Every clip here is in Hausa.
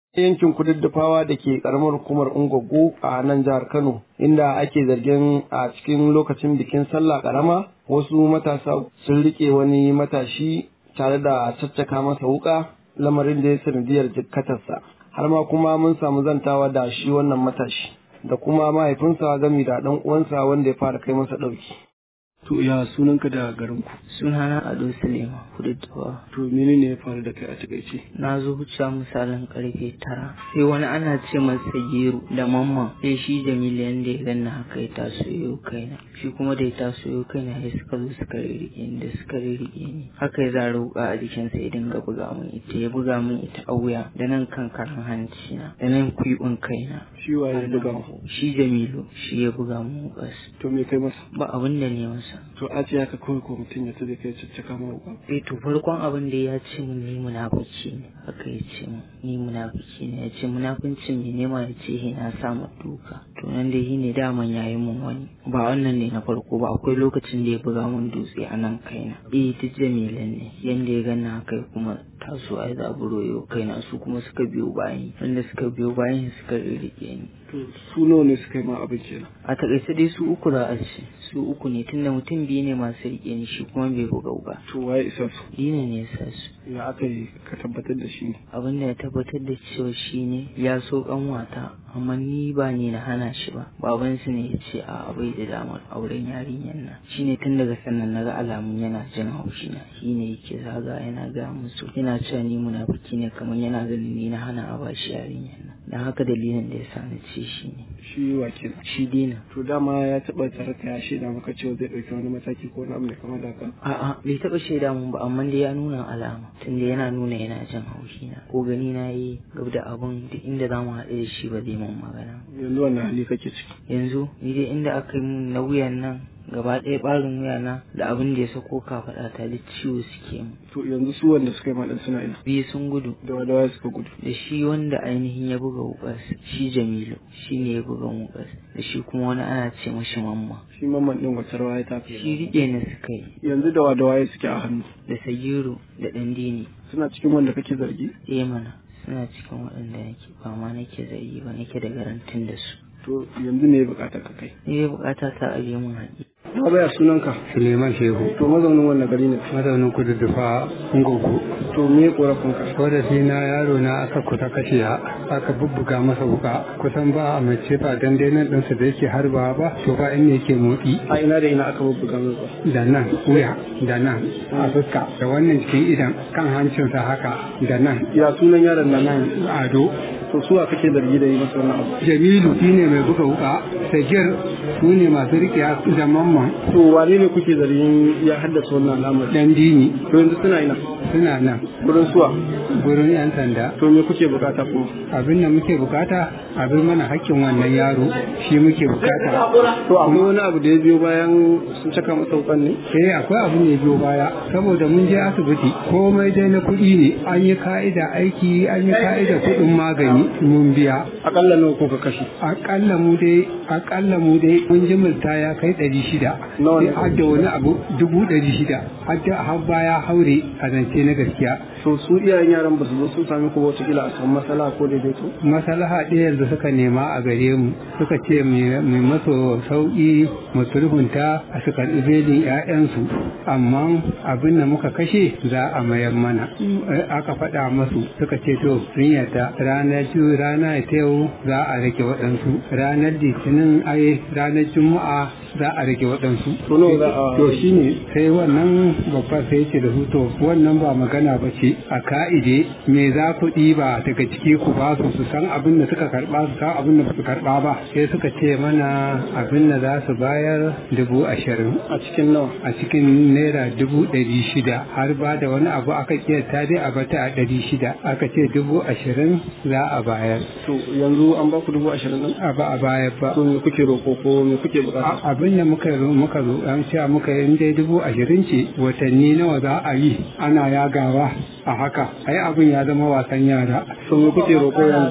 yankin kududdufawa da ke karamar hukumar Ungwaggo a nan jihar Kano inda ake zargin a cikin lokacin bikin sallah karama wasu matasa sun rike wani matashi tare da caccaka masa wuka lamarin da ya sanadiyar jikkatarsa har ma kuma mun samu zantawa da shi wannan matashi da kuma mahaifinsa gami da ɗan uwansa wanda ya fara kai masa ɗauki. To ya sunanka da garinku? Sunana Ado Suleiman Kududduwa. To menene ya faru da kai a takaice? Na zo wuce misalin karfe tara. Sai wani ana ce masa Gero da Mamman. Sai shi Jamilu yanda ya ganna haka ya taso yau kaina. Shi kuma da ya taso yau kaina sai suka zo suka rirriƙe ni da suka rirriƙe ni. Haka ya zara wuƙa a jikinsa ya dinga buga min ita ya buga min ita a wuya da nan kan karan hanci na da nan kuiɓin kaina. Shi waye ya buga mu? Shi Jamilu shi ya buga min wuƙas. To me kai masa? Ba abin da ne masa. To a ce haka kawai ko mutum ya tabe kai caccaka ma wuka. Eh to farkon abin da ya ce min ni munafiki ne haka ya ce min ni munafiki ne ya ce munafincin me nema ya ce he na samu duka to nan dai shi ne daman yayi mun wani ba wannan ne na farko ba akwai lokacin da ya buga mun dutse a nan kaina eh duk jamilan ne yanda ya ganna haka kuma taso ai zaburo yau kaina su kuma suka biyo bayan wanda suka biyo bayan suka rirrike ni To su nawa ne suka yi ma abin kenan? a takaice dai su uku za a ce su uku ne tunda mutum biyu ne masu rike ni shi kuma bai buga ba To waye isa su? dina ne ya sa su Ya aka yi ka tabbatar da shi ne? abin da ya tabbatar da cewa shi ne ya so kanwata amma ni ba ni na hana shi ba babansu ne ya ce a bai da damar auren yarinyar nan shine tun daga sannan naga alamun yana jin haushi na shine yake zaga yana ga musu yana cewa ni munafiki ne kamar yana ganin ni na hana a bashi yarinyar nan dan haka dalilin da ya sa ni ce shi ne Shi wa kenan? shi dina To dama ya taɓa tare ka ya shaida maka cewa zai ɗauki wani mataki ko wani abu mai kama da haka? A'a bai taɓa shaida mun ba amma dai ya nuna alama tunda yana nuna yana jin haushi na ko gani na yi gab da abun duk inda za mu haɗu da shi ba zai mun magana Yanzu wannan hali kake ciki. yanzu ni dai inda aka yi mun na wuyan nan gaba ɗaya ɓarin wuyana da abin da ya sako kafaɗa ta duk ciwo suke mu To yanzu su wanda suka yi ma ɗan suna ina. biyu sun gudu Da wada waye suka gudu. da shi wanda ainihin ya buga wukas shi jamilu shi ne ya buga wukas da shi kuma wani ana ce mashi mamma Shi mamman ɗin wacce rawa ya taka. shi riƙe na suka yi Yanzu da wada waye suke a hannu. da sagiru da ɗandini Suna cikin wanda kake zargi? eh mana suna cikin waɗanda nake ba ma nake zargi ba nake da garantin da su To yanzu ne bukatar ka kai. ni dai bukata ta aje mun haƙi Ba baya sunanka. Suleiman Shehu, To mazaunin wannan gari ne. mazaunin kududdufa Ngogo. To me korafinka? Korafi na yaro na aka kusa kashe ha, aka bubbuga masa wuka kusan ba a mace ba dan dai nan ɗinsa da yake harba ba to ba inda yake motsi A ina da ina aka bubbuga masa. da nan wuya da nan a fuska da wannan cikin idan kan hancinsa haka da nan Ya sunan yaron da nan. nan ado To su a kake zargi da yi masa wannan abu. Jamilu shine mai buga wuka Sagir su ne masu riƙe da mamman To wane ne kuke zargin ya haddasa wannan al'amari? dan dini To yanzu suna ina. suna nan Gurin suwa. gurin 'yan sanda To me kuke bukata kuma? abin da muke bukata abin mana hakkin wannan yaro shi muke bukata To akwai wani abu da ya biyo bayan sun caka masa wukan ne? eh akwai abin da ya biyo baya saboda mun je asibiti komai dai na kuɗi ne an yi ka'ida aiki an yi ka'ida kuɗin magani mun biya Akalla nawa kuka kashe? akalla mu dai akalla mu dai mun ji multa ya kai ɗari shida Nawa ne? har da wani abu dubu ɗari shida har da har baya haure a zance na gaskiya To su iyayen yaran ba su zo sun sami ku wata kila a samu matsala ko daidaito? masalaha ɗaya yanzu suka nema a gare mu suka ce mai maso sauƙi mu sulhunta a su karɓi belin 'ya'yansu amma abin da muka kashe za a mayar mana Eh, aka faɗa masu suka ce to sun yarda ranar ju rana ta yau za a rage waɗansu ranar litinin ai ranar juma'a za a rage waɗansu To nawa za a- to shine sai wannan babba sai ce da su to wannan ba magana ba ce a ka'ide me za ku ɗiba daga ciki ku ba su su san abin da suka karɓa su san abin da ba su karɓa ba sai suka ce mana abin da za su bayar dubu ashirin A cikin nawa? a cikin naira dubu ɗari shida har ba da wani abu aka kiyata dai a bata a ɗari shida aka ce dubu ashirin za a bayar To yanzu an ba ku dubu ashirin nan? a ba a bayar ba To me kuke roƙo ko me kuke bukata? A- abin da muka zo muka zo an cewa muka yi dai dubu ashirin ce watanni nawa za a yi ana yagawa a haka ai abin ya zama wasan yara To me kuke roƙo yanzu?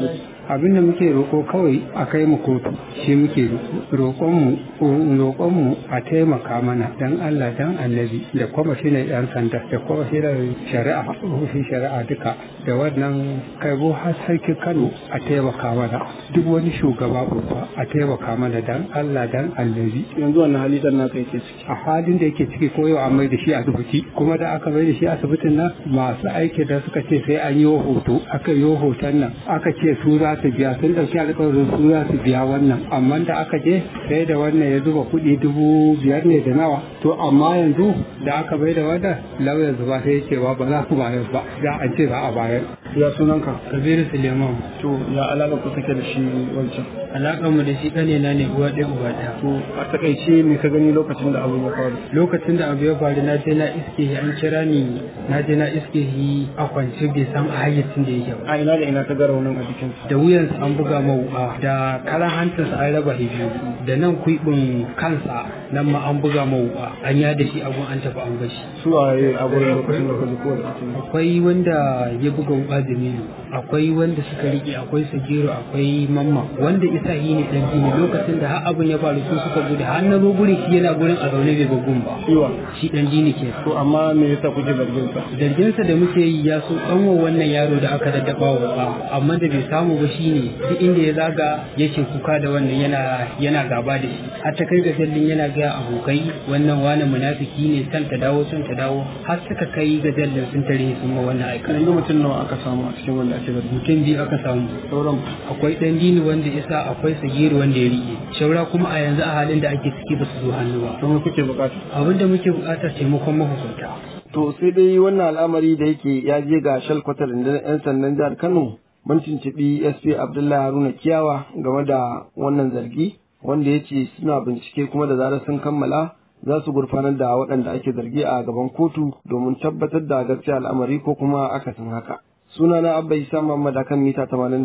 abin da muke roƙo kawai a kai mu kotu shi muke roƙon mu roƙon mu a taimaka mana dan Allah dan annabi da kwamishinan yan sanda da kwamishinan shari'a ofishin shari'a duka da wannan kaibo har sarki Kano a taimaka mana duk wani shugaba babba a taimaka mana dan Allah dan annabi yanzu wannan hali dan naka yake ciki a halin da yake ciki ko yau an mai da shi asibiti kuma da aka mai da shi asibitin nan masu aiki da suka ce sai an yi hoto aka yi hoton nan aka ce su za su biya sun ɗauki alƙawarin su za su biya wannan amma da aka je sai da wannan ya zuba kuɗi dubu biyar ne da nawa to amma yanzu da aka bai da wannan lauyan zuba sai ya ce ba ba za ku bayar ba za a ce za a bayar ya sunanka kabiru suleiman to ya alaka ku take da shi wancan alaƙar mu da shi ƙane na ne uwa ɗaya uba ɗaya to a takaice me ka gani lokacin da abu ya faru lokacin da abu ya faru na je na iske shi an kira ni na je na iske shi a kwance bai san a hayyacin da yake ba a ina da ina ka ga raunin a jikinsa da wuyansa an buga mawuƙa da karan hantarsa an raba shi biyu da nan kuibin kansa nan ma an buga mawuƙa an ya da shi abun an tafi an bashi su a yi a gurin lokacin da kaji ko da ake akwai wanda ya buga wuƙa jamilu akwai wanda suka riƙe akwai sagiru akwai mamma wanda isa yi ne ɗan gini lokacin da har abin ya faru su suka gudu har na zo gurin shi yana gurin a zaune bai gugun ba ciwa shi ɗan gini ke to amma me yasa kuke zargin sa zarginsa da muke yi ya so ɗanwa wannan yaro da aka daddaba wa ba amma da bai samu ba shine duk inda ya zaga yake kuka da wannan yana yana gaba da shi har ta kai ga jallin yana ga abokai wannan wani munafiki ne san ta dawo san ta dawo har suka kai ga jallin sun tare sun ma wannan aika yanzu mutum nawa aka samu a cikin wanda ake zargin mutum biyu aka samu sauran akwai ɗan dini wanda isa akwai sagiri wanda ya rike shaura kuma a yanzu a halin da ake ciki ba su zo hannu ba don kuke bukata abin da muke buƙatar taimakon mahukunta To sai dai wannan al'amari da yake ya je ga shalkwatar rundunar 'yan sandan jihar Kano mun tuntuɓi SP Abdullahi Haruna Kiyawa game da wannan zargi wanda ya ce suna bincike kuma da zarar sun kammala za su gurfanar da waɗanda ake zargi a gaban kotu domin tabbatar da gaskiya al'amari ko kuma akasin haka. Sunana Abba Isa Muhammad akan mita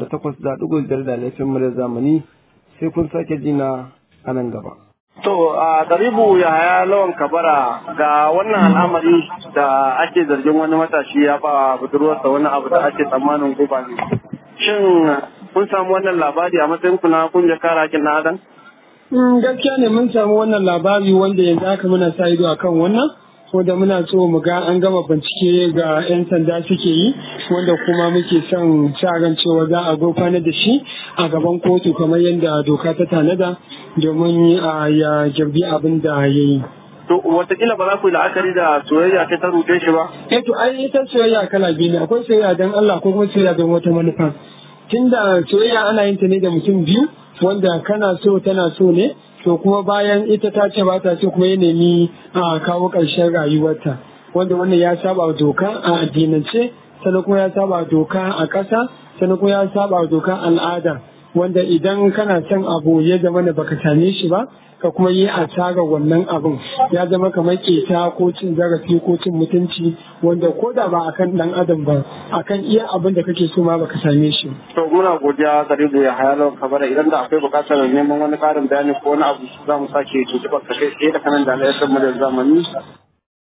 88.5 da laifin muryar zamani sai kun sake jina a nan gaba. To a Garibu Yahaya Lawan Kabara ga wannan al'amari da ake zargin wani matashi ya ba budurwarsa wani abu da ake tsammanin guba ne. Shin kun samu wannan labari a matsayin ku na kungiyar kare haƙƙin na adam? gaskiya ne mun samu wannan labari wanda yanzu haka muna sa ido akan wannan wanda muna so mu ga an gama bincike ga 'yan sanda suke yi wanda kuma muke son sa ran cewa za a gurfanar da shi a gaban kotu kamar yadda doka ta tanada domin ya girbi abin da ya yi. To watakila ba za ku yi la'akari da soyayya ta ta ruɗe shi ba? Eh to ai ita soyayya kala biyu ne akwai soyayya don Allah ko kuma soyayya don wata manufa. Tunda soyayya ana yin ta ne da mutum biyu wanda kana so tana so ne to kuma bayan ita ta ce ba ta so kuma ya nemi a kawo ƙarshen rayuwarta wanda wannan ya saba doka a addinance sannan kuma ya saba doka a ƙasa sannan kuma ya saba doka al'ada wanda idan kana son abu ya zama da baka same shi ba ka kuma yi asara wannan abin ya zama kamar keta ko cin zarafi ko cin mutunci wanda ko da ba akan dan adam ba akan iya abin da kake so ma baka same shi To muna godiya Garibu ya hayalo kabara idan da akwai bukatar neman wani ƙarin bayani ko wani abu za mu sake tuntuɓar ka kai tsaye da kanan da alayyar mu da zamani